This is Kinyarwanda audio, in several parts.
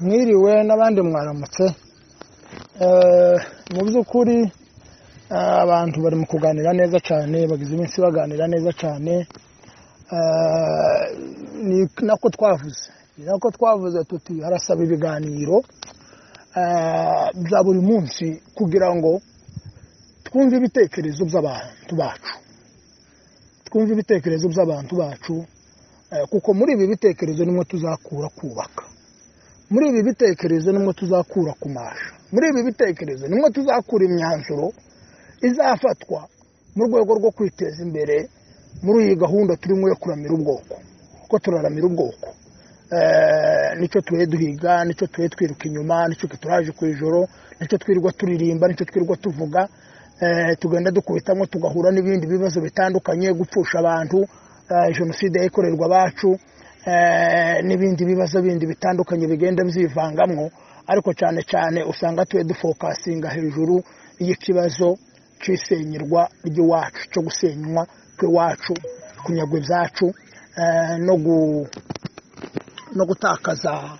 mwiriwe n'abandi mwaramutse mu by'ukuri abantu bari mu kuganira neza cyane bagize iminsi baganira neza cyane ni nako twavuze ni nako twavuze tuti harasaba ibiganiro bya buri munsi kugira ngo twumve ibitekerezo by'abantu bacu twumve ibitekerezo by'abantu bacu kuko muri ibi bitekerezo nimwe tuzakura kubaka muri ibi bitekerezo nimwe tuzakura kumasha muri ibi bitekerezo nimwe tuzakura imyanzuro izafatwa mu rwego rwo kwiteza imbere muri iyi gahunda turimo yo kuramira ubwoko kuko turaramira ubwoko nicyo tuwe duhiga nicyo tuwe twiruka inyuma nicyo turaje ku ijoro nicyo twirirwa turirimba nicyo twirirwa tuvuga tugenda dukubitamo tugahura n'ibindi bibazo bitandukanye gupfusha abantu jenoside yakorerwa abacu n'ibindi bibazo bindi bitandukanye bigenda byivangamwo ariko cyane cyane usanga tuwe dufokasinga hejuru y'ikibazo cy'isenyerwa ry'iwacu cyo gusenywa kw'iwacu kunyagwa ibyacu no gutakaza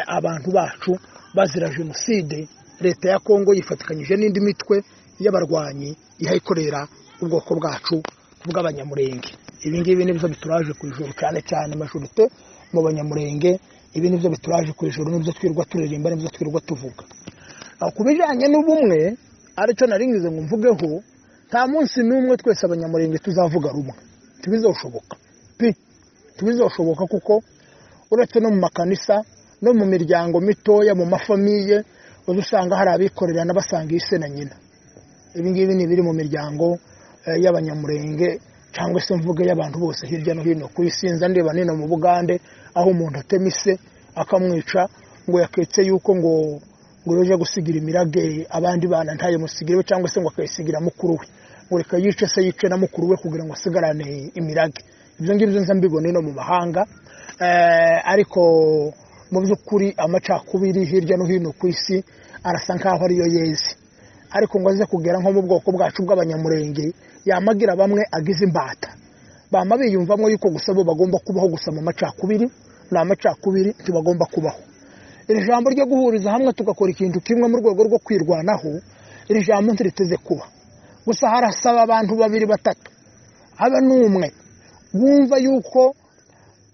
abantu bacu bazira jenoside leta ya kongo yifatikanyije n'indi mitwe y'abarwanyi ihayikorera ubwoko bwacu bw'abanyamurenge ibi ngibi nibyo bituraje ku ijoro cyane cyane majorite mu banyamurenge ibi nibyo bituraje ku ijoro nibyo twirirwa turirimba nibyo twirirwa tuvuga ku bijyanye n'ubumwe aricyo naringize ngo mvugeho nta munsi n'umwe twese abanyamurenge tuzavuga rumwe ntibizoshoboka pi ntibizoshoboka kuko uretse no mu makanisa no mu miryango mitoya mu mafamiye uza usanga hari abikorera n'abasanga ise na nyina ibi ngibi ni ibiri mu miryango y'abanyamurenge cyangwa se mvuge y'abantu bose hirya no hino ku isi ndeba nino mu bugande aho umuntu atema ise akamwica ngo yaketse yuko ngo ngo uje gusigira imirage abandi bana ntayo musigire we cyangwa se ngo akayisigira mukuru we ngo reka yice se yice na mukuru we kugira ngo asigarane imirage ibyo ngibyo nza mbibona ino mu mahanga ariko mu by'ukuri amacakubiri hirya no hino ku isi arasa nk'aho ariyo yeze ariko ngo aze kugera nko mu bwoko bwacu bw'abanyamurenge yamagira bamwe agize imbata bama biyumvamo yuko gusa bo bagomba kubaho gusa mu macakubiri ni amacakubiri ntibagomba kubaho iri jambo ryo guhuriza hamwe tugakora ikintu kimwe mu rwego rwo kwirwanaho iri jambo ntiriteze kuba gusa harasaba abantu babiri batatu habe n'umwe wumva yuko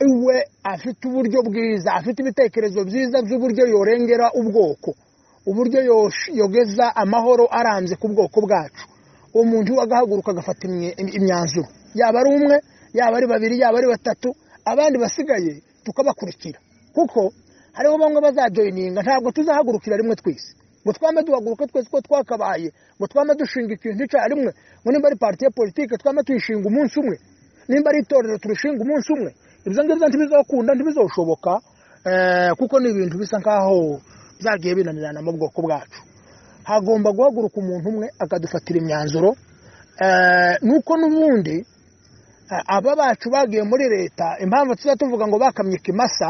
iwe afite uburyo bwiza afite ibitekerezo byiza by'uburyo yorengera ubwoko uburyo yogeza amahoro arambye ku bwoko bwacu uwo muntu we agahaguruka agafata imyanzuro yaba ari umwe yaba ari babiri yaba ari batatu abandi basigaye tukabakurikira kuko hariho bamwe bazajoyininga ntabwo tuzahagurukira rimwe twese ngo twame duhaguruka twese ko twakabaye ngo twame dushinga ikintu rimwe ngo nimba ari pariti ya politiki twame tuyishinga umunsi umwe nimba ari itorero turishinga umunsi umwe ibyo ngibyo ntibizakunda ntibizoshoboka kuko ni ibintu bisa nk'aho byagiye binanirana mu bwoko bwacu hagomba guhaguruka umuntu umwe akadufatira imyanzuro nuko n'ubundi aba bacu bagiye muri leta impamvu tuba tuvuga ngo bakamye ikimasa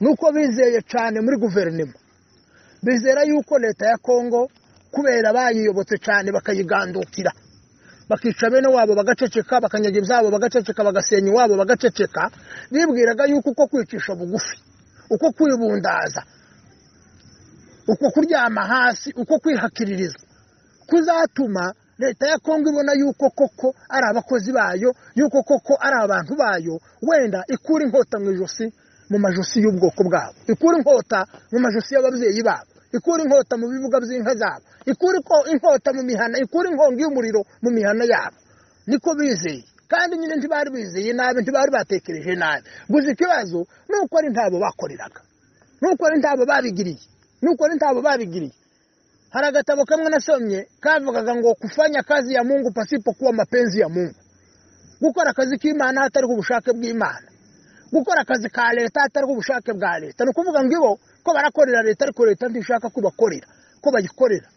nuko bizeye cyane muri guverinoma bizera yuko leta ya kongo kubera bayiyobotse cyane bakayigandukira bakica bene wabo bagaceceka bakanyaga ibyabo bagaceceka bagasenya iwabo bagaceceka bibwiraga yuko uko kwicisha bugufi uko kwibundaza uko kuryama hasi uko kwihakiririza kuzatuma leta ya kongo ibona yuko koko ari abakozi bayo yuko koko ari abantu bayo wenda ikura inkota mu ijosi mu majosi y'ubwoko bwabo ikura inkota mu majosi y'ababyeyi babo ikura inkota mu bibuga by'inka zabo ikura inkota mu mihana ikura inkongi y'umuriro mu mihana yabo niko bizeye kandi nyine ntibari bizeye nabi ntibari batekereje nabi gusa ikibazo ni uko ari ntabo bakoreraga ni uko ari ntabo babigiriye ni uko ari ntabo babigiriye hari agatabo kamwe nasomye kavugaga ngo kufanya kazi ya mungu pasipo kuba mapenzi ya mungu gukora akazi k'imana hatari ku bushake bw'imana gukora akazi ka leta atari ubushake bwa leta ni ukuvuga ngo ibo ko barakorera leta ariko leta ntishaka ko bakorera ko bayikorera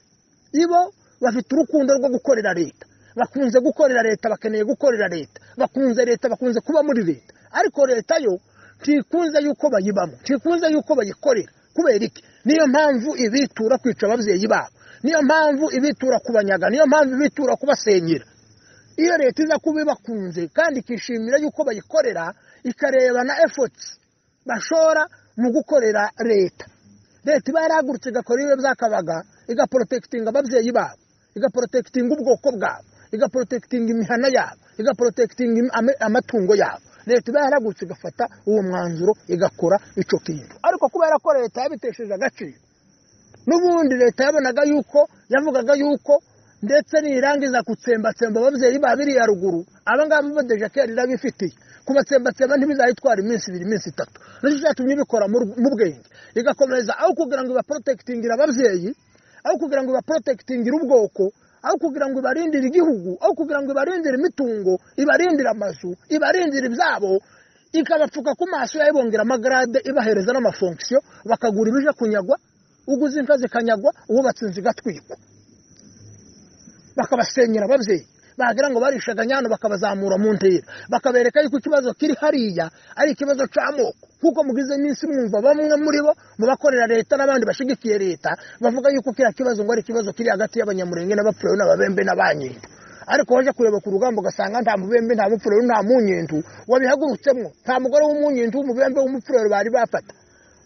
ibo bafite urukundo rwo gukorera leta bakunze gukorera leta bakeneye gukorera leta bakunze leta bakunze kuba muri leta ariko leta yo ntikunze yuko bayibamo ntikunze yuko bayikorera kubera iki niyo mpamvu ibitura kwica ababyeyi babo niyo mpamvu ibitura kubanyaga niyo mpamvu ibitura kubasenyera iyo leta iza kuba ibakunze kandi ikishimira yuko bayikorera ikareba na efoti bashora mu gukorera leta leta iba yarahagurutse igakora ibihe byakabaga igaporotekitinga ababyeyi babo igaporotekitinga ubwoko bwabo igaporotekitinga imihana yabo igaporotekitinga ame- amatungo yabo leta iba yarahagurutse igafata uwo mwanzuro igakora icyo kintu ariko kubera ko leta yabitesheje agaciro n'ubundi leta yabonaga yuko yavugaga yuko ndetse nirangiza gutsembatsemba ababyeyi ba biriya ruguru abangaba bo dejakeri irabifitiye kubatsembatsemba ntibizayitwara iminsi ibiri iminsi itatu nicyo cyatumye ibikora mu ru- mu bwenge igakomeza aho kugira ngo ibaporotekitingire ababyeyi aho kugira ngo ibaporotekitingire ubwoko aho kugira ngo ibarindire igihugu aho kugira ngo ibarindire imitungo ibarindire amazu ibarindire ibyabo ikabapfuka ku maso yayibongera amagarade ibahereza n'amafonksiyo bakagura ibije kunyagwa uguze inka zikanyagwa uwubatse inzu igatwikwa bakabasenyera ababyeyi bagira ngo barishaga nyano bakabazamura mu ntera bakabereka yuko ikibazo kiri hariya ari ikibazo cy'amoko kuko mu gize iminsi mwumva bamwe muri bo mu bakorera leta n'abandi bashyigikiye leta bavuga yuko kiriya kibazo ngo ari ikibazo kiri hagati y'abanyamurenge n'abapfuye n'ababembe n'abanyindu ariko waje kureba ku rugamba ugasanga nta mubembe nta mupfurero nta munyindu wabihagurutsemo nta mugore w'umunyindu w'umubembe w'umupfurero bari bafata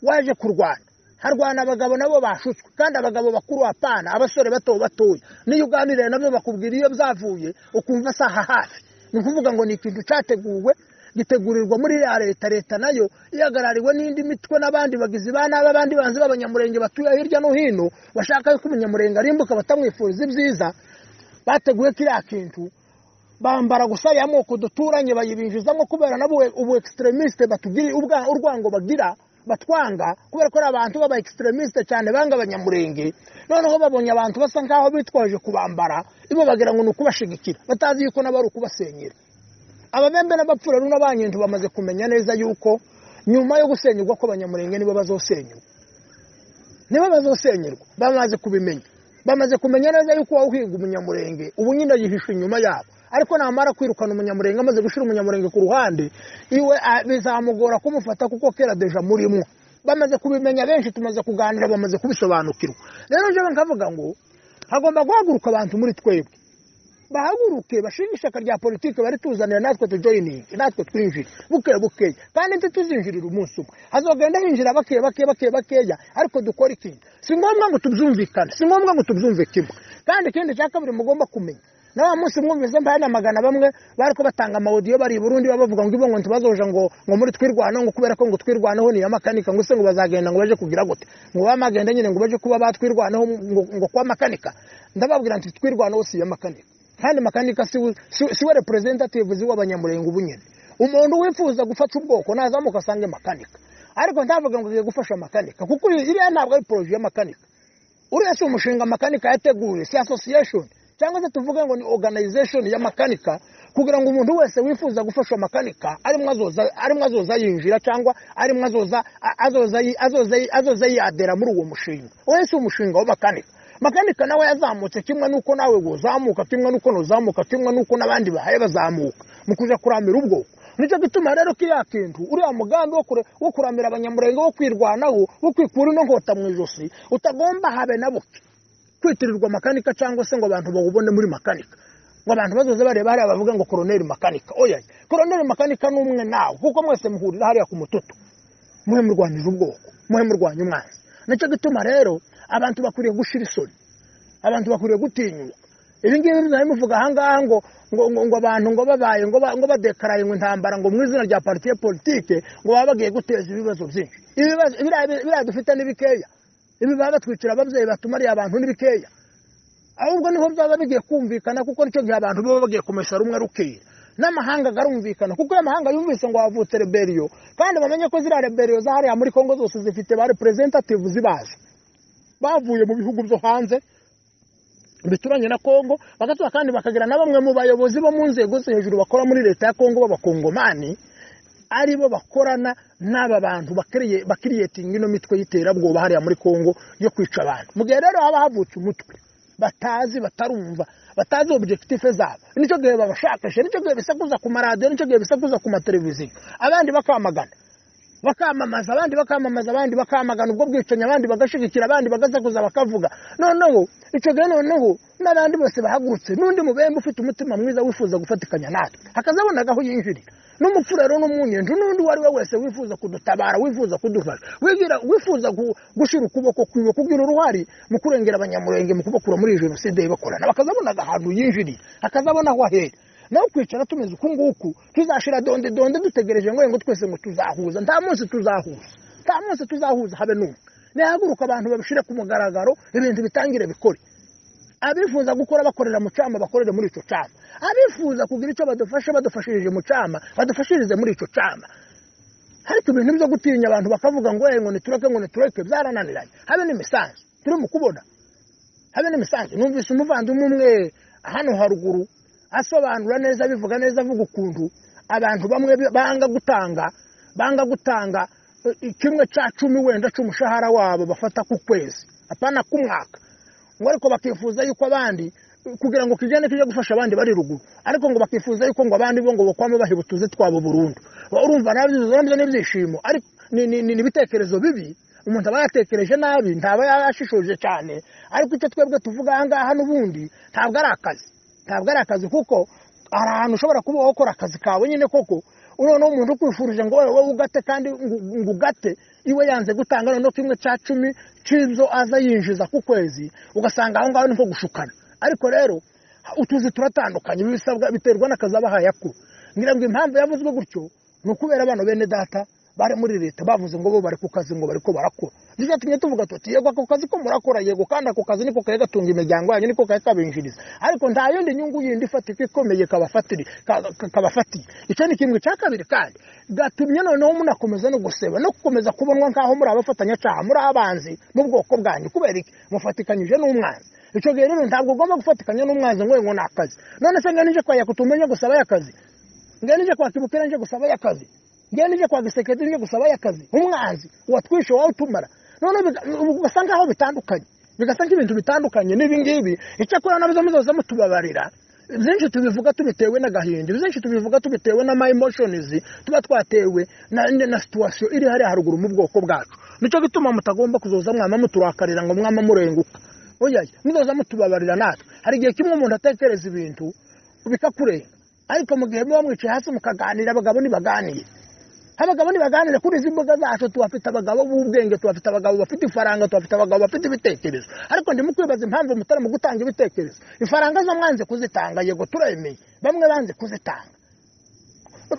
waje kurwana harwana abagabo nabo bashutswe kandi abagabo bakuru apana abasore bato batoya niyo uganiriye nabyo bakubwira iyo byavuye ukumva si aha hafi ni ukuvuga ngo ni ikintu cyateguwe gitegurirwa muri ya leta leta nayo ihagarariwe n'indi mitwe n'abandi bagizi ba nabi abandi banzi b'abanyamurenge batuye hirya no hino bashaka yuko umunyamurenge arimbuka batamwifuriza ibyiza bateguye kiriya kintu bambara gusa ya moko duturanye bayibinjizamo kubera nabo ubu extremiste batugiri ubwa urwango bagira batwanga kubera ko ari abantu b'aba extremiste cyane banga abanyamurenge noneho babonye abantu basa nkaho bitwaje kubambara ibo bagira ngo ni ukubashigikira batazi yuko nabo ari ukubasenyera ababembe n'abapfurero n'abanyendu bamaze kumenya neza yuko nyuma yo gusenyurwa kw'abanyamurenge nibo bazosenyurwa nibo bazosenyerwa bamaze kubimenya bamaze kumenya neza yuko uhiga umunyamurenge ubu nyine yihishe inyuma yabo ariko namara kwirukana umunyamurenge amaze gushyira umunyamurenge ku ruhande iwe a- bizamugora kumufata kuko kera deja murimo bamaze kubimenya benshi tumaze kuganira bamaze kubisobanukirwa rero njyewe nkavuga ngo hagomba guhaguruka abantu muri twebwe bahaguruke bashinga ishyaka rya politiki bari tuzanira natwe tujoyiningi natwe twinjire buke bukeya kandi ntituzinjirire umunsi umwe hazogenda hinjira bake bake bake bakeya ariko dukora ikintu si ngombwa ngo tubyumvikane si ngombwa ngo tubyumve kimwe kandi ikindi cya kabiri mugomba kumenya na wa munsi mwumvise mbanamagana bamwe bari ko batanga amawodiyo bari i burundi baba bavuga ngo ibo ngo ntibazoja ngo ngo muri twirwanaho ngo kubera ko ngo twirwanaho niya makanika ngo se ngo bazagenda ngo baje kugira gute ngo bamagenda nyine ngo baje kuba batwirwanaho ngo, ngo kwa makanika ndababwira nti twirwanaho si iya makanika kandi makanika siwe si- siwe representative z'uw'abanyamurenge ubu nyine umuntu wifuza gufata ubwoko nazamuka asange makanika ariko ndavuga ngo ngiye gufasha makanika kuko iriya ntabwo ari poroje ya makanika uriya si umushinga makanika yateguye si association cyangwa se tuvuge ngo ni organization ya makanika kugira ngo umuntu wese wifuza gufasha makanika arimo azoza arimo azoza yinjira cyangwa arimo azoza a- azoza yi- azoza yi- azoza yadera muri uwo mushinga uwo si umushinga wa makanika makanika nawe yazamutse kimwe nuko nawe wozamuka kimwe nuko nozamuka kimwe nuko n'abandi bahaye bazamuka mu kuja kuramira ubwoko nicyo gituma rero kiriya kintu uriya mugambi wo kure- wo kuramira abanyamurenge wo kwirwanaho wo kwikura ino nkota mu ijosi utagomba habe na buke kwitirirwa makanika cyangwa se ngo abantu bawubone muri makanika ngo abantu bazoze bareba hariya bavuga ngo koroneri makanika oya koroneri makanika ni umwe nawe kuko mwese muhurira hariya ku mututu muhe murwanyije ubwoko muhe murwanya umwanzi nicyo gituma rero abantu bakwiriye gushira isoni abantu bakwiriye gutinyuka ibi ngibi biba bimuvuga ahangaha ngo ngo ngo ngo abantu ngo babaye ngo ba- ngo badekaraye ngo intambara ngo mu izina rya partiye politike ngo baba bagiye guteza ibibazo byinshi ibibazo biriya biriya dufite ni bikeya ibi baba batwicira ababyeyi batumariye abantu ni bikeya ahubwo niho byaba bigiye kumvikana kuko nicyo gihe abantu baba bagiye kumesa rumwe rukera n'amahanga agarumvikana kuko ayo mahanga yumvise ngo havutse reberiyo kandi bamenye ko ziriya reberiyo za hariya muri kongo zose zifite ba representative zibazi bavuye mu bihugu byo hanze bituranye na kongo bagatura kandi bakagira na bamwe mu bayobozi bo mu nzego zo hejuru bakora muri leta ya kongo b'abakongomani ari bo bakorana n'aba bantu bakiriye- bakiriyetinga ino mitwe y'iterabwoba hariya muri kongo yo kwica abantu mu gihe rero haba havutse umutwe batazi batarumva batazi objectife zabo nicyo gihe babashakisha nicyo gihe bisakuza ku maradiyo nicyo gihe bisakuza ku mateleviziyo abandi bakamagana bakamamaza abandi bakamamaza abandi bakamagana ubwo bwicanyi abandi bagashigikira abandi bagasakuza bakavuga noneho icyo gihe noneho n'abandi bose bahagurutse n'undi mubembe ufite umutima mwiza wifuza gufatikanya natwe hakazabona agaho yinjirira n'umupfu rero n'umunyenzi n'undi uwo ari we wese wifuza kudutabara wifuza kudufasha wigira- wifuza gu- gushyira ukuboko kwiwe kugira uruhare mu kurengera abanyamurenge mu kubakura muri iyi jenoside yibakorana bakazabona agahantu yinjiriye akazabona aho ahera nawe kwicara tumeze uku nguku tuzashira donde donde dutegereje ngo ngo twese ngo tuzahuza nta munsi tuzahuza nta munsi tuzahuza habe n'umwe nihaguruka abantu babishyire ku mugaragaro ibintu bitangire bikore abifuza gukora bakorera mu cyama bakorere muri icyo cyama abifuza kugira icyo badufasha badufashirije mu cyama badufashirize muri icyo cyama ariko ibintu byo gutinya abantu bakavuga ngo "Eh, ngo nitureke ngo nitureke byarananiranye habe n'imisanzu turi mu kubona habe n'imisanzu numvise umuvandimwe umwe hano haruguru asobanura neza abivuga neza avuga ukuntu abantu bamwe banga gutanga banga gutanga eh, kimwe cya cumi wenda cy'umushahara wabo bafata ku kwezi apana k'umwaka ngo ariko bakifuza yuko abandi kugira ngo kijyane kijye gufasha abandi bari ruguru ariko ngo bakifuza yuko ngo abandi bo ngo bakwame bahiba utuze twabo burundu urumva nabyo nabyo ni ibyishimo ariko ni- ni ni- ni ibitekerezo bibi umuntu aba yatekereje nabi ntaba yashishoje cyane ariko icyo twebwe tuvuga aha ngaha n'ubundi ntabwo ari akazi ntabwo ari akazi kuko hari ahantu ushobora kuba wakora akazi kawe nyine koko noneho umuntu ukwifurije ngo wowe ugate kandi ngo- ngo ugate iwe yanze gutanga noneho kimwe cya cumi cy'ibyo aza yinjiza ku kwezi ugasanga aho ngaho ni nko gushukana ariko rero utuzi turatandukanye ibi bisabwa biterwa n'akazi aba ahayakura ngira ngo impamvu yavuzwe gutyo ni ukubera abana bene data bari muri leta bavuze ngo bo bari ku kazi ngo bari ko barakora nicyo cyatumye tuvuga tuti yego ako kazi ko murakora yego kandi ako kazi niko kari gatunga imiryango yanyu niko kari kabinjiriza ariko nta yindi nyungu yindi ifatika ikomeye kabafatiri ka- ka- kabafatiye icyo ni kimwe cya kabiri kandi gatumye noneho munakomeza no guseba no gukomeza kubonwa nk'aho muri abafatanyacaha muri abanzi mu bwoko bwanyu kubera iki mufatikanyije n'umwanzi icyo gihe rero ntabwo ugomba gufatikanya n'umwanzi ngo ngo ni akazi none se ngo nije kwaya kutumenye gusaba y'akazi ngo nije kwa kibukira nije gusaba y'akazi ngo nije kwa gisekedi nije gusaba y'akazi umwanzi watwishe wowe utumara none biga- ugasa nk'aho bitandukanye bigasa nk'ibintu bitandukanye n'ibi ngibi icyakora nabyo muzoza mutubabarira byinshi tubivuga tubitewe n'agahinda byinshi tubivuga tubitewe n'ama emotions tuba twatewe na, na, na situation iri hariya haruguru mu bwoko bwacu nicyo gituma mutagomba kuzoza mwama muturakarira ngo mwama murenguka oya muzoza mutubabarira natwe hari igihe kimwe umuntu atekereza ibintu bikakurenga ariko mu gihe muba mwicaye hasi mukaganira abagabo ntibaganire abagabo ntibaganire kuri izi mbuga zacu tuhafite abagabo b'ubwenge tuhafite abagabo bafite ifaranga tuhafite abagabo bafite ibitekerezo ariko ndimo kwibaza impamvu mutarimo gutanga ibitekerezo ifaranga zo mwanze kuzitanga yego turemeye bamwe banze kuzitanga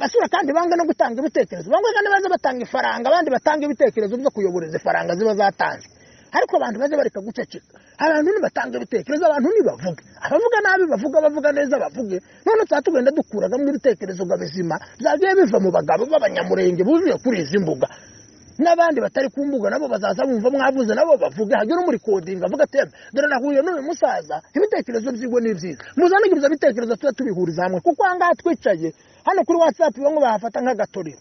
basura kandi banga no gutanga ibitekerezo bamwe kandi baze batanga ifaranga abandi batanga ibitekerezo byo kuyobora izi faranga ziba zatanzwe ariko abantu baze bareka guceceka abantu nibatanga ibitekerezo abantu nibavuge abavuga nabi bavuga abavuga neza bavuge none tuba tugenda dukuragamo ibitekerezo ngo bizima byagiye biva mu bagabo b'abanyamurenge buzuye kuri izi mbuga n'abandi batari ku mbuga nabo bazaza bumva mwavuze nabo bavuge hagire umuri kodinga avuga ati "Yemwe, dore nahuye n'uyu musaza ibitekerezo by'iwe ni byiza muzanige ibyo bitekerezo tuba tubihuriza hamwe kuko aha ngaha twicaye hano kuri watsapu bamwe bahafata nk'agatorero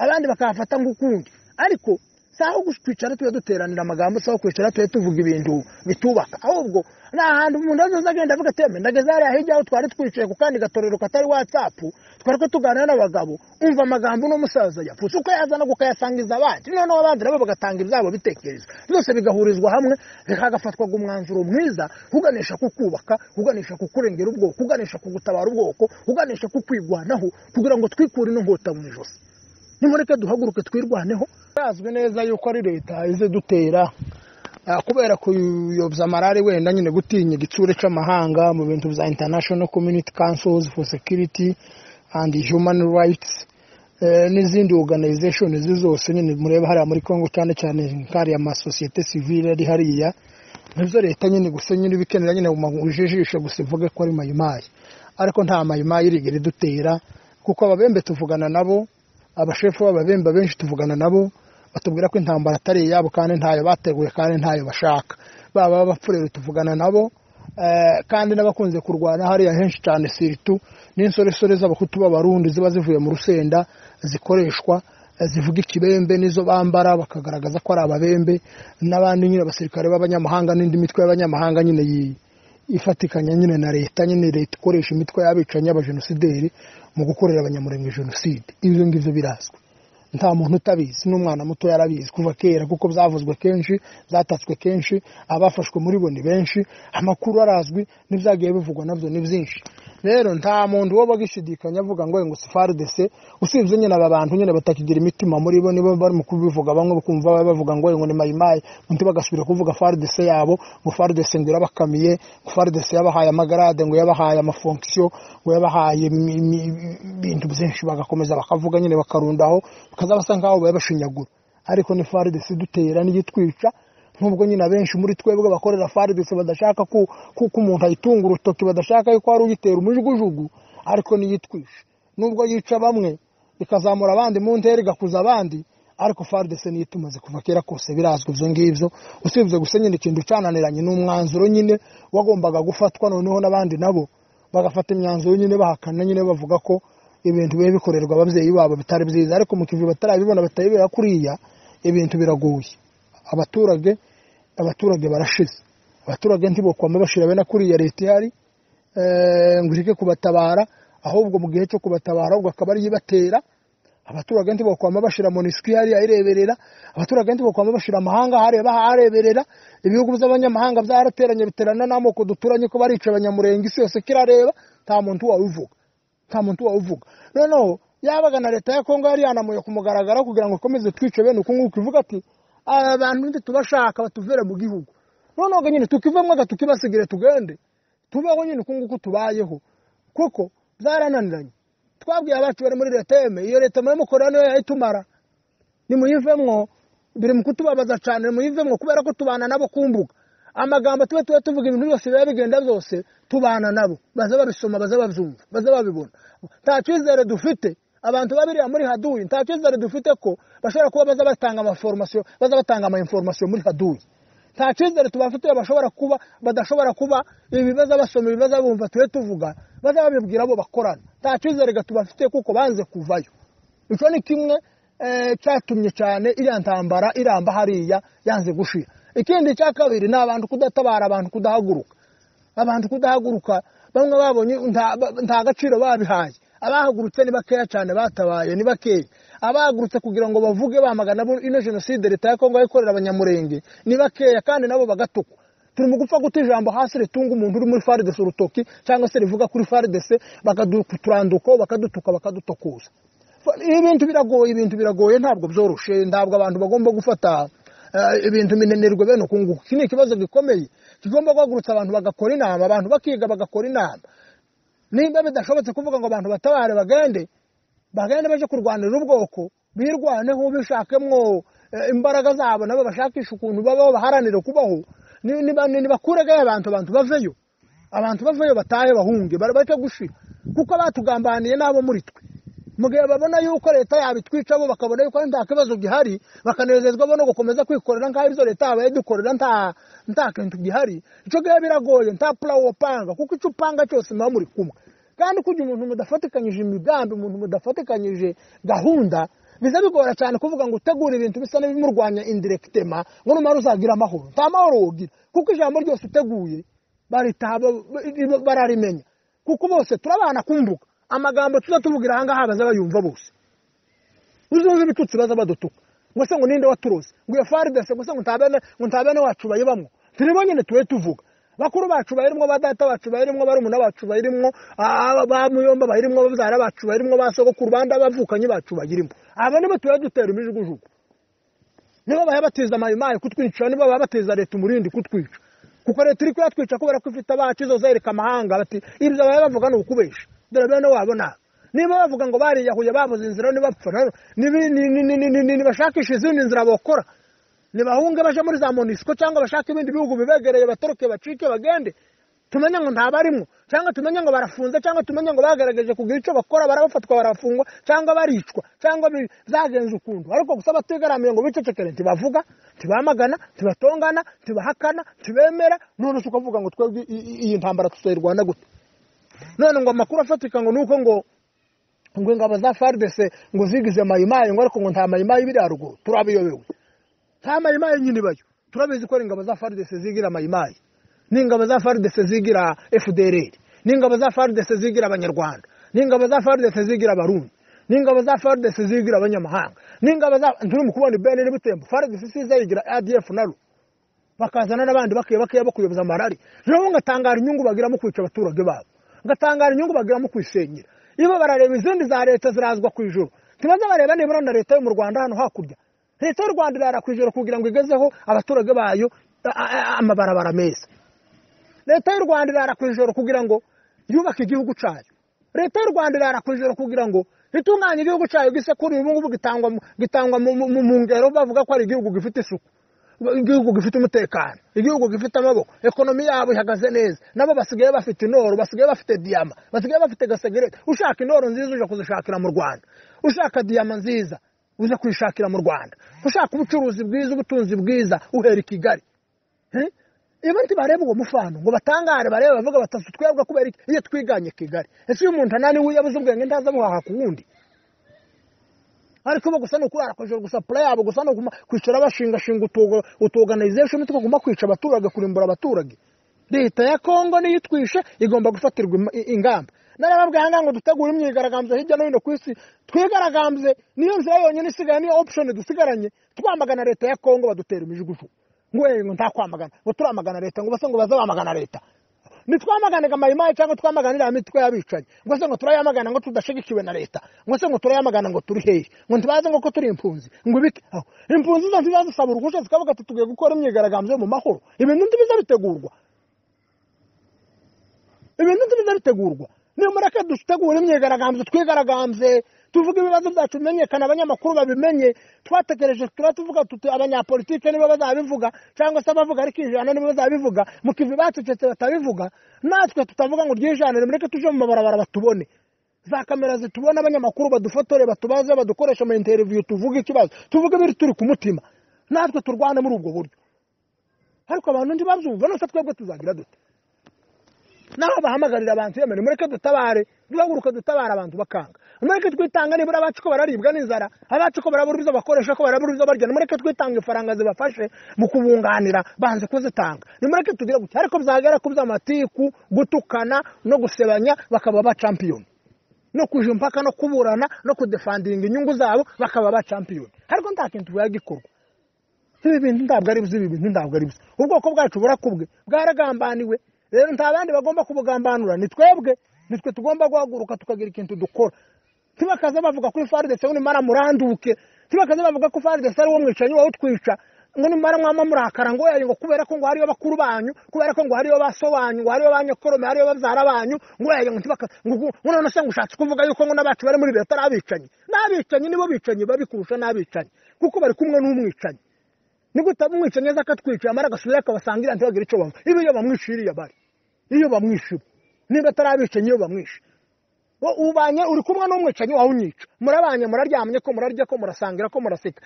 abandi bakahafata nk'ukundi ariko si aho gusa twicara tujya duteranira amagambo si aho kwicara tujya tuvuga ibintu bitubaka ahubwo ni ahantu umuntu azoza agenda avuga ati "Yemwe, ndageze hariya hirya aho twari twicaye ku kandi gatorero katari watsapu twari ko tuganira n'abagabo umva amagambo n'umusaza yapfutse uko yazana ukayasangiza abandi noneho abandi nabo bagatanga ibyabo bitekerezo byose bigahurizwa hamwe hagafatwaga umwanzuro mwiza uganisha ku kubaka uganisha ku kurengera ubwoko uganisha ku gutabara ubwoko uganisha ku kwigwanaho kugira ngo twikure inkota mu ijosi nimureke duhaguruke twirwaneho birazwi neza yuko ari leta ize dutera ah, kubera kuyobya marari wenda nyine gutinya igitsure cy'amahanga mu bintu bya international community councils for security and human rights eh, n'izindi organization izi zose nyine mureba hariya muri congo cyane cyane nkariya amasosiyete sivile ari hariya nibyo leta nyine gusa nyine ibikenera nyine ujijishe gusa ivuge ko ari mayimayi ariko nta mayimayi irigera idutera kuko ababembe tuvugana nabo abashefu b'ababembe benshi tuvugana nabo batubwira ko intambara atari iyabo kandi ntayo bateguye kandi ntayo bashaka baba abapfurere tuvugana nabo eh, kandi n'abakunze kurwana hariya henshi cyane siritu n'insoresore z'abahutu b'abarundi ziba zivuye mu rusenda zikoreshwa eh, zivuga ikibembe n'izo bambara bakagaragaza ko ari ababembe n'abandi nyine abasirikare b'abanyamahanga n'indi mitwe y'abanyamahanga nyine yi- ifatikanya nyine na leta nyine leta ikoresha imitwe y'abicanyi y'abajenosideri mu gukorera abanyamurenge jenoside ibyo ngibyo birazwi nta muntu utabizi n'umwana muto yarabizi kuva kera kuko byavuzwe kenshi byatatswe kenshi abafashwe muri bo ni benshi amakuru arazwi n'ibyagiye bivugwa nabyo ni byinshi rero nta muntu woba agishidikanya avuga ngo ngo sifarudese usibye nyine aba bantu nyine batakigira imitima muri bo nibo bari mu kubivuga bamwe bakumva bavuga ngo ngo ni mayimayi undi bagasubira kuvuga farudese yabo ngo farudese ngo irabakamiye ngo farudese yabahaye amagarade ngo yabahaye amafonksiyo ngo yabahaye imi- imi- ibintu byinshi bagakomeza bakavuga nyine bakarundaho bakaza basa nk'aho bayabashinyagura ariko ni farudese idutera n'igitwica nk'ubwo nyine abenshi muri twebwe bakorera faridesi badashaka ko ko- ko umuntu ayitunga urutoki badashaka yuko hari uyitera umujugujugu ariko n'iyitwisha nubwo yica bamwe ikazamura abandi mu ntera igakuza abandi ariko faridesi niyo itumaze kuva kera kose birazwi ibyo ngibyo usibye gusa nyine ikintu ucananiranye ni umwanzuro nyine wagombaga gufatwa noneho n'abandi nabo bagafata imyanzuro nyine bahakana nyine bavuga ko ibintu biba bikorerwa ababyeyi babo bitari byiza ariko mu kivi batarabibona batayibera kuriya ibintu biragoye abaturage abaturage barashize abaturage ntibokwame bashira bene kuriya leta ihari eh, ngo ireke kubatabara ahubwo mu gihe cyo kubatabara ahubwo akaba ariyo ibatera abaturage ntibokwama bashira monisiko ihari ayireberera abaturage ntibokwama bashira amahanga hariya bahareberera ibihugu by'abanyamahanga byarateranye biterana n'amoko duturanye ko barica abanyamurenge isi yose kirareba nta muntu wawuvuga nta muntu wawuvuga noneho yabaga na leta ya kongo yari yanamuye ku mugaragaro kugira ngo ikomeze twice bene uku nguku ivuga ati aba bantu ndi tubashaka batuvere mu gihugu noneho ga nyine tukivemo ga tukibasigire tugende tubeho nyine uku nguku tubayeho kuko byarananiranye twabwiye abacu bari muri leta yeme iyo leta muramukorera niyo yayitumara nimuyivemwo biri mu kutubabaza cyane nimuyivemwo kubera ko tubana nabo kumbuga amagambo tuba tuba tuvuga ibintu byose biba bigenda byose tubana nabo baza babisoma baza babyumva baza babibona nta cyizere dufite abantu babiriya muri haduyi nta cyizere dufite ko bashobora kuba baza batanga amaforomasiyo baza batanga ama inforomasiyo muri haduyi nta cyizere tubafitiye bashobora kuba badashobora kuba ibibazo basoma ibibazo bumva tube tuvuga baza babibwira abo bakorana nta cyizere ga tubafitiye kuko banze kuvayo icyo ni kimwe eh, cyatumye cyane iriya ntambara iramba hariya yanze gushira ikindi cya kabiri ni abantu kudatabara abantu kudahaguruka abantu kudahaguruka bamwe babonye nta ba- nta gaciro babihaye abahagurutse ni bakeya cyane batabaye ni bakeya abahagurutse kugira ngo bavuge bamagana abo ino jenoside leta ya kongo yakorera abanyamurenge ni bakeya kandi nabo bagatukwa turi mu gupfa guta ijambo hasi ritunga umuntu uri muri faridesi urutoki cyangwa se rivuga kuri faridesi bakaduturandukaho bakadutuka bakadutokuza ibintu biragoye ibintu biragoye ntabwo byoroshye ntabwo abantu bagomba gufata eh, ibintu minenerwe bene uku nguku iki ni ikibazo gikomeye kigomba guhagurutsa abantu bagakora inama abantu bakiga bagakora inama nimba bidashobotse kuvuga ngo abantu batabare bagende bagende baje kurwanira ubwoko birwaneho bishakemwo eh, imbaraga zabo nabo bashakishe ukuntu babaho baharanire kubaho ni- niba- nibakuregayo abantu abantu baveyo abantu baveyo batahe bahunge bari bajya gushira kuko batugambaniye n'abo muri twe mu gihe babona yuko leta yabitwica bo bakabona yuko nta kibazo gihari bakanezezwa bo no gukomeza kwikorera nk'aho ibyo leta yabaye dukorera nta nta kintu gihari icyo gihe biragoye nta pura wopanga kuko icyo upanga cyose muba muri kumwe kandi kujya umuntu mudafatikanyije imigambi umuntu mudafatikanyije gahunda biza bigora cyane kuvuga ngo utegure ibintu bisa n'ibimurwanya indiregitema ngo n'umara uzagira amahoro nta mahoro wogira kuko ijambo ryose uteguye baritaha ba- bararimenya kuko bose turabana kumbuga amagambo tuza tuvugira ahangaha baza bayumva bose uzumva ibitutsi baza badutuka ngo se ngo ninde waturoze ngo iyo faridese ngo se ngo ntabene ngo ntabene wacu bayibamwo turi bonyine tube tuvuga bakuru bacu bayirimwo ba data bacu bayirimwo barumuna bacu bayirimwo aba- ba muyomba bayirimwo babyara bacu bayirimwo ba sogokuru bandi abavukanyi bacu bayirimo aba nibo tuba dutera imijugujugu nibo baba bateza amayimayi kutwica nibo baba bateza leta umurindi kutwica kuko leta iri kuyatwica kubera ko ifite abacu izo zereka amahanga bati ibyo baba bavuga ni ukubesha dore bene wabona niba bavuga ngo bariyahuye babuze inzira nibapfa rero nibi- ni- ni- ni- ni- ni- ni- nibashakisha izindi nzira bakora nibahunge baje muri za monisiko cyangwa bashake ibindi bihugu bibegereye batoroke bacike bagende tumenye ngo ntabarimo cyangwa tumenye ngo barafunze cyangwa tumenye ngo bagerageje kugira icyo bakora barabafatwa barafungwa cyangwa baricwa cyangwa bi- byagenze ukuntu ariko gusa batigaramiye ngo bicecekere ntibavuga ntibamagana ntibatongana ntibahakana ntibemera none se ukavuga ngo twebwe i- i- iyi ntambara tuzayirwana gute none ngo amakuru afatika ngo ni uko ngo ngo ingabo za faridese ngo zigize mayimayi ngo ariko ngo nta mayimayi biri haruguru turabiyobewe nta mayimayi nyine ibayo turabizi ko ari ingabo za faridese zigira mayimayi n'ingabo za faridese zigira fdrr n'ingabo za faridese zigira abanyarwanda n'ingabo za faridese zigira abarundi n'ingabo za faridese zigira abanyamahanga n'ingabo za turi mu kubona ibeni n'ibitembo faridese isize yigira adf na ru bakazana n'abandi bakiye bakiye bakuyoboza marari nabo ngatangara inyungu bagiramo kwica abaturage babo bagatangara inyungu bagiramo kwisengera iyo barareba izindi za leta zirazwa ku ijoro tubanza bareba nibura na leta yo mu rwanda hano hakurya leta y'u rwanda irara ku ijoro kugira ngo igezeho abaturage bayo amabarabara meza leta y'u rwanda irara ku ijoro kugira ngo yubake igihugu cyayo leta y'u rwanda irara ku ijoro kugira ngo itunganye igihugu cyayo gisekuru ubu ngubu gitangwa mu ngero bavuga ko ari igihugu gifite isuku igihugu gifite umutekano igihugu gifite amaboko ekonomi yabo ihagaze neza nabo basigaye bafite inoro basigaye bafite diyama basigaye bafite gasegereti ushaka inoro nziza uje kuzishakira mu rwanda ushaka diyama nziza uza kuyishakira mu rwanda ushaka ubucuruzi bwiza ubutunzi bwiza uhera i kigali iyo nti bareba uwo mufano ngo batangare barebe bavuga batatu twebwe kubera iki iyo twiganye kigali ese iyo umuntu ananiwe yabuze ubwenge ntaza buhaha ku wundi ariko bo gusa ni ukurara kwejuru gusa pura yabo gusa ni kwicara bashingashinga utuganizesheni tukaguma kwica abaturage kurimbura abaturage leta ya kongo niyo itwishe igomba gufatirwa ingamba narababwiye aha ngaha ngo dutegure imyigaragambyo hirya no hino ku isi twigaragambye niyo nzira yonyine isigaye niyo opushoni dusigaranye twamagana leta ya kongo badutera imijugujugu ngo ngo nta kwamagana ngo turamagana leta ngo base ngo baze bamagana leta ntitwamaganiga mayimayi cyangwa twamaganira imitwe y'abicanyi ngo se ngo turayamagana ngo tudashyigikiwe na leta ngo se ngo turayamagana ngo turi hehe ngo ntibaze ngo ko turi impunzi ngo ibike aho impunzi zo ntibazisaba uruhushya zikavuga ati tugiye gukora imyigaragambyo mu mahoro ibintu ntibiza bitegurwa ibintu ntibiza bitegurwa niyo mureke dutegura imyigaragambyo twigaragambye tuvuga ibibazo byacu bimenyekana abanyamakuru babimenye twatekereje tuba tuvuga tuti abanyapolitike nibo bazabivuga cyangwa se abavuga ariko ijana nibo bazabivuga mu kivi bacecetse batabivuga natwe tutavuga ngo ryijana nimureke tuje mu mabarabara batubone za kamera zitubona abanyamakuru badufotore batubaze badukoresha mu interiviyu tuvuga ikibazo tuvuge ibiri turi ku mutima natwe turwane muri ubwo buryo ariko abantu ntibabyumva nose twebwe tuzagira dute naho bahamagarira abantu yemewe mureke dutabare duhaguruke dutabara abantu bakanga mureke twitanga nibura abacu ko bararibwa n'inzara abacu ko barabura ibyo bakoresha ko barabura ibyo barya mureke twitanga ifaranga zibafashe mu kubunganira banze kuzitanga nimureke tugire gutya ariko byagera ku by'amatiku gutukana no gusebanya bakaba ba champiyoni no kuja impaka no kuburana no kudefandinga inyungu zabo bakaba ba champiyoni ariko nta kintu gikorwa ibi bintu ntabwo ari byo ibi bintu ntabwo ari byo ubwoko bwacu burakubwe bwaragambaniwe rero nta bandi bagomba kubugambanura ni twebwe nitwe tugomba guhaguruka tukagira ikintu dukora ntibakaze bavuga kuri faridesi ngo nimara muranduke ntibakaze bavuga ko faridesi ari uwo mwicanyi wowe utwica ngo nimara mwama murakara ngo yayi ngo kubera ko ngo hariyo bakuru banyu kubera ko ngo hariyo basobanyu ngo hariyo banyokorome hariyo babyara banyu ngo yayi ngo ntibakaze ngo none se ngo ushatse kuvuga yuko ngo n'abacu bari muri leta ari abicanyi n'abicanyi nibo bicanyi babi kurusha n'abicanyi kuko bari kumwe n'umwicanyi nigute umwicanyi aza akatwica yamara agasubira akabasangira ntibagira icyo bava ibi iyo bamwishiriye bari iyo bamwishe niba atari abicanyi iyo bamwishe ubanye uri kumwe n'umwicanyi wawe unyica murabanye muraryamye ko murarya ko murasangira ko muraseka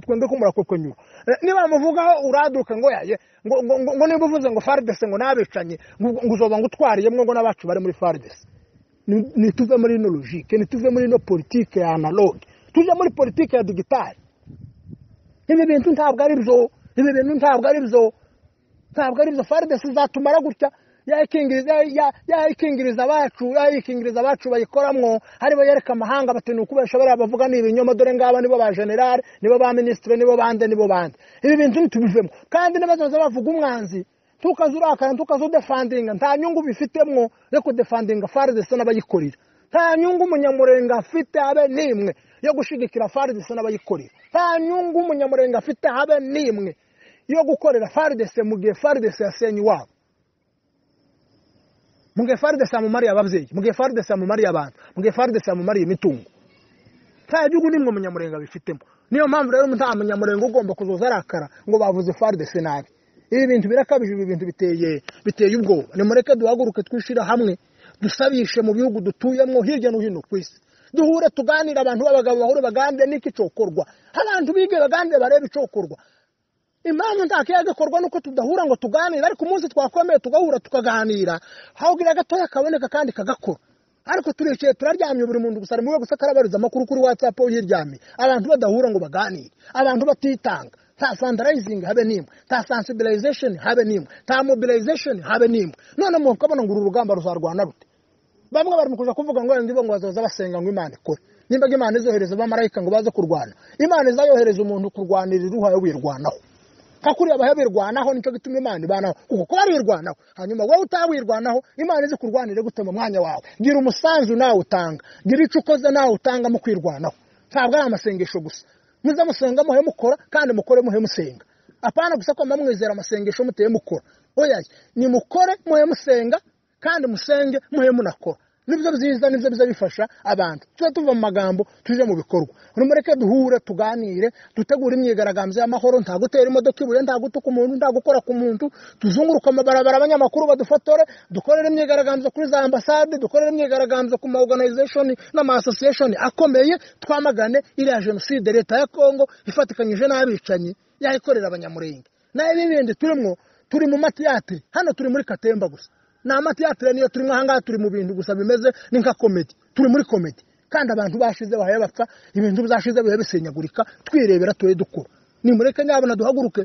twende ko murakokonyura niba bamuvugaho uraduka ngo yaye ngo niba uvuze ngo faridese ngo n'abicanyi ngo uzoba ngo utwariyemo ngo n'abacu bari muri faridese nituve muri ino logike nituve muri ino politike ya analoge tujye muri politike ya digitari ibi bintu ntabwo ari byo ibi bintu ntabwo ari byo ntabwo ari byo faridesi zatumara gutya yayikingiriza abacu yayikingiriza abacu bayikoramwo haribo yereka amahanga bati ni ukubesha bariya bavuga ni ibinyoma dore ngaba nibo ba generale nibo ba minisitiri nibo bande nibo bande ibi bintu ntitubivemo kandi n'abazaza bavuga umwanzi tukaze urakara tukaze udefandinga nta nyungu bifitemwo yo kudefandinga faridesi n'abayikorera nta nyungu umunyamurenga afite habe n'imwe yo gushyigikira faridesi n'abayikorera nta nyungu umunyamurenga afite habe n'imwe yo gukorera faridese mu gihe faridese yasenye iwabo mu gihe faridese yamumariye ababyeyi mu gihe faridese yamumariye abantu mu gihe faridese yamumariye imitungo nta gihugu nimwe umunyamurenga bifitemo niyo mpamvu rero nta munyamurenga ugomba kuzoza arakara ngo bavuze faridese nabi ibi bintu birakabije ibi bintu biteye biteye ubwoba nimureke duhaguruke twishyira hamwe dusabishe mu bihugu dutuyemo hirya no hino ku isi duhure tuganire abantu b'abagabo bahore bagande n'iki cyokorwa abantu bige bagande barebe icyokorwa impamvu nta kiyaga gikorwa nuko tudahura ngo tuganire ariko umunsi twakomeye tugahura tukaganira hawugira gatoya kaboneka kandi kagakora ariko turicaye turaryamye buri muntu gusa rimwe gusa karabariza amakuru kuri watsapu yiryamye abantu badahura ngo baganire abantu batitanga nta sandarayizingi habe n'imwe nta sansibilizesheni habe n'imwe nta mobilizesheni habe n'imwe none muntu ukabona ngo uru rugamba ruzarwana rute bamwe bari mu kuja kuvuga ngo ndi bo ngo bazoza basenga ngo imana ikore nimba imana izohereza abamarayika ngo baze kurwana imana izayohereza umuntu kurwanira iruha yo wirwanaho nka kuriya bayabirwanaho nicyo gituma imana ibanaho kuko kuba wirwanaho hanyuma wowe utawirwanaho imana izi kurwanira gute mu mwanya wawe gira umusanzu nawe utanga gira icyo ukoze nawe utanga mu kwirwanaho ntabwo ari amasengesho gusa muze musenga muhe mukora kandi mukore muhe musenga apana gusa ko mwizera amasengesho muteye mukora oya nimukore muhe musenga kandi musenge muhe munakora nibyo byiza nibyo biza bifasha abantu tuba tuva mu magambo tujye mu bikorwa mureke duhure tuganire dutegure imyigaragambyo y'amahoro nta gutera imodoka ibuye nta gutuka umuntu nta gukora ku muntu tuzunguruka amabarabara abanyamakuru badufotore dukorere imyigaragambyo kuri za ambasade dukorere imyigaragambyo ku ma oruganizashoni n'ama asosiyeshoni akomeye twamagane iriya jenoside leta ya kongo ifatikanyije n'abicanyi yayikorera abanyamurenge nayo n'ibindi turimo turi mu matiyate hano turi muri katemba gusa ni amatiyatire niyo turimo ahangaha turi mu bintu gusa bimeze ni nka komedi turi muri komedi kandi abantu bashize bahaye bapfa ibintu byashize bihe bisenyagurika twirebera tube dukora nimureke nyabona duhaguruke